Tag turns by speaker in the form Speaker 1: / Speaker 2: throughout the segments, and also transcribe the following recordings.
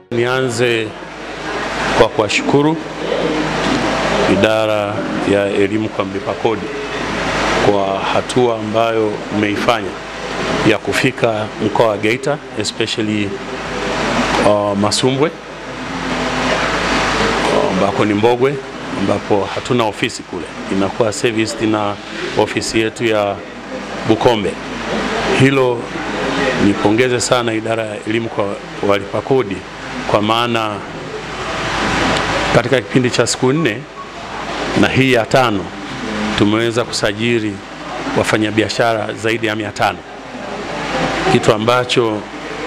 Speaker 1: Nianze kwa kuwashukuru idara ya elimu kwa mlipa kodi kwa hatua ambayo mmeifanya ya kufika mkoa wa Geita especially uh, Masumbwe ambako ni Mbogwe ambapo hatuna ofisi kule, inakuwa serviced na ofisi yetu ya Bukombe. Hilo nipongeze sana idara ya elimu kwa walipa kodi, kwa maana katika kipindi cha siku nne na hii ya tano tumeweza kusajili wafanyabiashara zaidi ya mia tano kitu ambacho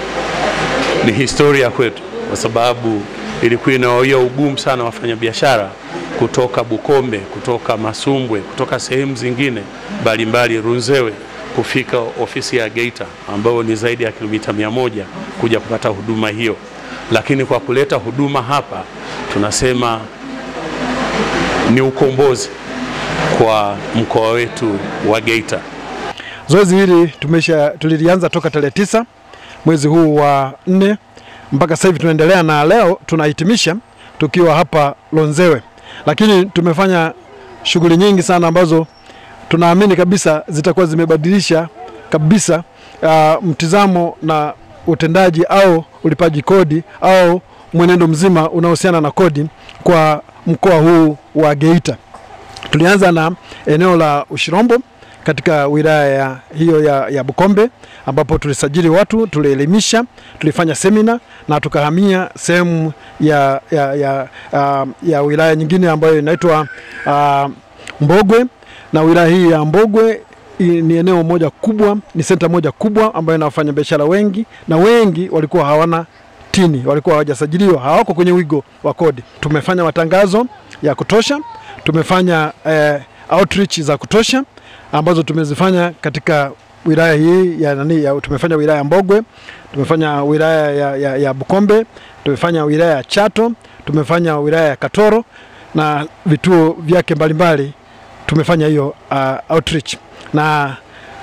Speaker 1: ni historia kwetu, kwa sababu ilikuwa inawawia ugumu sana wafanyabiashara kutoka Bukombe, kutoka Masumbwe, kutoka sehemu zingine mbalimbali Runzewe kufika ofisi ya Geita ambayo ni zaidi ya kilomita mia moja kuja kupata huduma hiyo, lakini kwa kuleta huduma hapa tunasema ni ukombozi kwa mkoa wetu wa Geita.
Speaker 2: Zoezi hili tumesha tulilianza toka tarehe tisa mwezi huu wa nne mpaka sasa hivi tunaendelea, na leo tunahitimisha tukiwa hapa Lonzewe, lakini tumefanya shughuli nyingi sana ambazo tunaamini kabisa zitakuwa zimebadilisha kabisa uh, mtizamo na utendaji au ulipaji kodi au mwenendo mzima unaohusiana na kodi kwa mkoa huu wa Geita. Tulianza na eneo la Ushirombo katika wilaya ya hiyo ya, ya Bukombe ambapo tulisajili watu, tulielimisha, tulifanya semina na tukahamia sehemu ya, ya, ya, uh, ya wilaya nyingine ambayo inaitwa uh, Mbogwe na wilaya hii ya Mbogwe ni eneo moja kubwa, ni senta moja kubwa ambayo ina wafanyabiashara wengi na wengi walikuwa hawana tini, walikuwa hawajasajiliwa, hawako kwenye wigo wa kodi. Tumefanya matangazo ya kutosha, tumefanya eh, outreach za kutosha ambazo tumezifanya katika wilaya hii ya nani ya, tumefanya wilaya ya Mbogwe, tumefanya wilaya ya, ya, ya Bukombe, tumefanya wilaya ya Chato, tumefanya wilaya ya Katoro na vituo vyake mbalimbali tumefanya hiyo uh, outreach na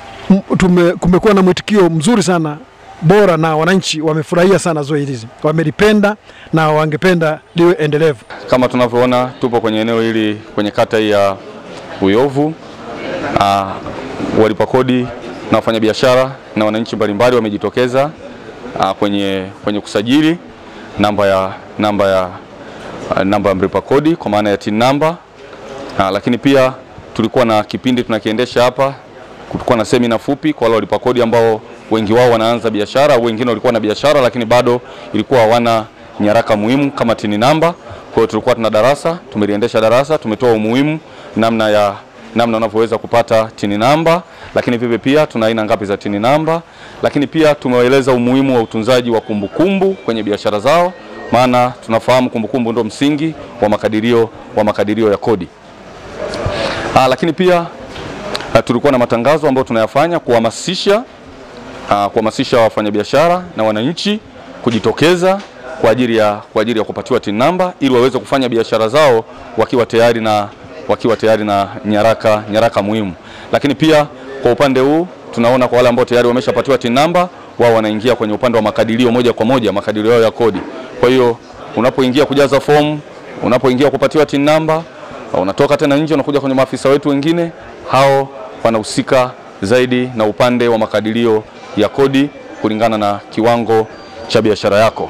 Speaker 2: tume, kumekuwa na mwitikio mzuri sana bora na wananchi wamefurahia sana zoezi hili, wamelipenda na wangependa liwe endelevu.
Speaker 3: Kama tunavyoona tupo kwenye eneo hili kwenye kata hii ya Uyovu. Uh, walipa kodi na wafanyabiashara na wananchi mbalimbali wamejitokeza uh, kwenye, kwenye kusajili namba ya, namba ya, uh, namba ya mlipa kodi kwa maana ya TIN namba uh, lakini pia tulikuwa na kipindi tunakiendesha hapa, kulikuwa na semina fupi kwa wale walipa kodi ambao wengi wao wanaanza biashara au wengine walikuwa na biashara lakini bado ilikuwa hawana nyaraka muhimu kama TIN namba. Kwa hiyo tulikuwa tuna darasa, tumeliendesha darasa, tumetoa umuhimu namna ya namna unavyoweza kupata TIN namba, lakini vivyo pia tuna aina ngapi za TIN namba, lakini pia tumewaeleza umuhimu wa utunzaji wa kumbukumbu kwenye biashara zao, maana tunafahamu kumbukumbu ndio msingi wa makadirio, wa makadirio ya kodi. Aa, lakini pia a, tulikuwa na matangazo ambayo tunayafanya kuhamasisha kuhamasisha wafanyabiashara na wananchi kujitokeza kwa ajili ya, kwa ajili ya kupatiwa TIN namba ili waweze kufanya biashara zao wakiwa tayari na, wakiwa tayari na nyaraka, nyaraka muhimu. Lakini pia kwa upande huu tunaona kwa wale ambao tayari wameshapatiwa TIN namba, wao wanaingia kwenye upande wa makadirio moja kwa moja, makadirio yao ya kodi. Kwa hiyo unapoingia kujaza fomu, unapoingia kupatiwa TIN namba, unatoka tena nje unakuja kwenye maafisa wetu wengine, hao wanahusika zaidi na upande wa makadirio ya kodi kulingana na kiwango cha biashara yako.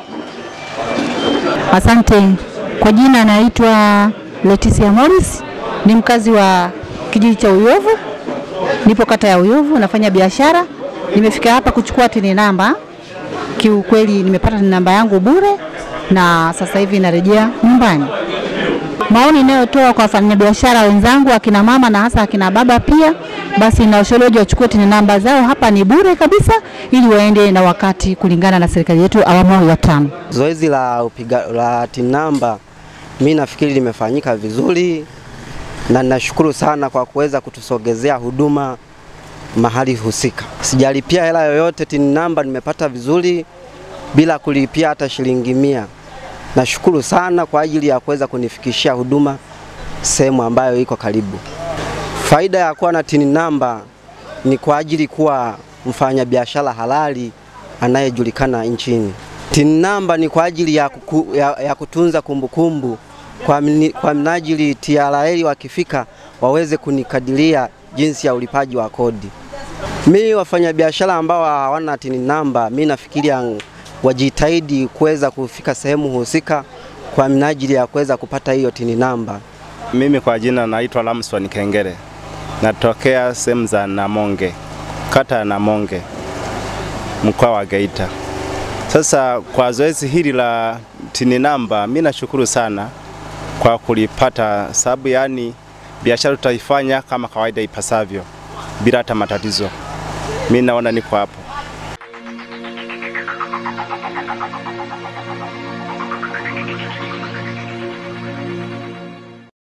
Speaker 4: Asante. Kwa jina naitwa Leticia Morris, ni mkazi wa kijiji cha Uyovu, nipo kata ya Uyovu, nafanya biashara. Nimefika hapa kuchukua TIN namba. Kiukweli nimepata TIN namba yangu bure na sasa hivi narejea nyumbani. Maoni inayotoa kwa wafanyabiashara wenzangu, akina mama na hasa akina baba pia, basi na ushauri wachukue TIN namba zao, hapa ni bure kabisa, ili waende na wakati kulingana na serikali yetu awamu ya tano.
Speaker 5: Zoezi la upiga la TIN namba mimi nafikiri limefanyika vizuri, na ninashukuru sana kwa kuweza kutusogezea huduma mahali husika. Sijalipia hela yoyote, TIN namba nimepata vizuri bila kulipia hata shilingi mia. Nashukuru sana kwa ajili ya kuweza kunifikishia huduma sehemu ambayo iko karibu. Faida ya kuwa na TIN namba ni kwa ajili kuwa mfanyabiashara halali anayejulikana nchini. TIN namba ni kwa ajili ya, kuku, ya, ya kutunza kumbukumbu kwa, mni, kwa minajili TRA wakifika waweze kunikadiria jinsi ya ulipaji wa kodi. Mi wafanyabiashara ambao hawana TIN namba, mi nafikiria wajitahidi kuweza kufika sehemu husika kwa minajili ya kuweza kupata hiyo TIN namba.
Speaker 6: Mimi kwa jina naitwa Lamson Kengere, natokea sehemu za Namonge, kata ya Namonge, mkoa wa Geita. Sasa kwa zoezi hili la TIN namba, mimi nashukuru sana kwa kulipata, sababu yani biashara tutaifanya kama kawaida ipasavyo bila hata matatizo. Mimi naona niko hapo.